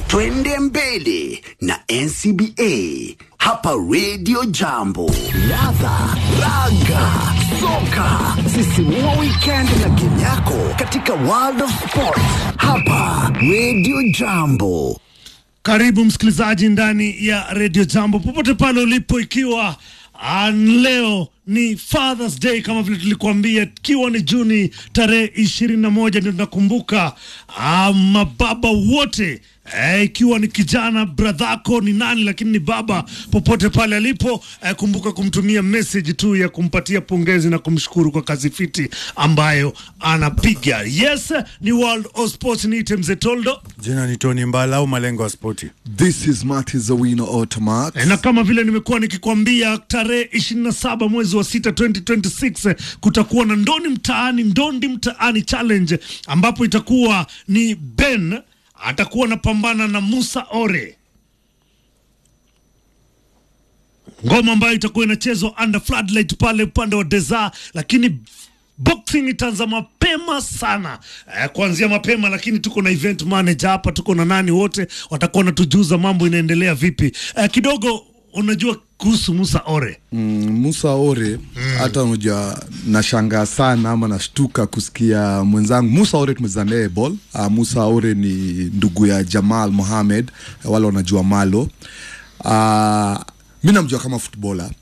twende mbele na ncba hapa redio jambo ladha raga soka sisimua wikendi na game yako katika world of sport hapa redio jambo Karibu msikilizaji ndani ya redio Jambo popote pale ulipo, ikiwa ah, leo ni Father's Day kama vile tulikuambia, ikiwa ni Juni tarehe ishirini na moja ndio tunakumbuka ah, mababa wote eh, ikiwa ni kijana bradhako ni nani, lakini ni baba popote pale alipo eh, kumbuka kumtumia message tu ya kumpatia pongezi na kumshukuru kwa kazi fiti ambayo anapiga. Yes, ni World of Sports, niite mzee Toldo. Jina ni Tony Mbala au malengo ya spoti. This is Marty Zawino Automax. E, na kama vile nimekuwa nikikwambia tarehe 27 mwezi wa sita 2026 kutakuwa na ndoni mtaani ndondi mtaani challenge ambapo itakuwa ni Ben atakuwa anapambana na Musa Ore, ngoma ambayo itakuwa inachezwa under floodlight pale upande wa Deza, lakini boxing itaanza mapema sana eh, kuanzia mapema, lakini tuko na event manager hapa, tuko na nani, wote watakuwa wanatujuza mambo inaendelea vipi. Eh, kidogo unajua kuhusu Musa Ore Mm, Musa Ore hata unajua nashangaa sana ama nashtuka kusikia mwenzangu Musa Ore tumezaa naye ball. Uh, Musa Ore ni ndugu ya Jamal Mohamed wale wanajua Malo. Uh, mi namjua kama footballer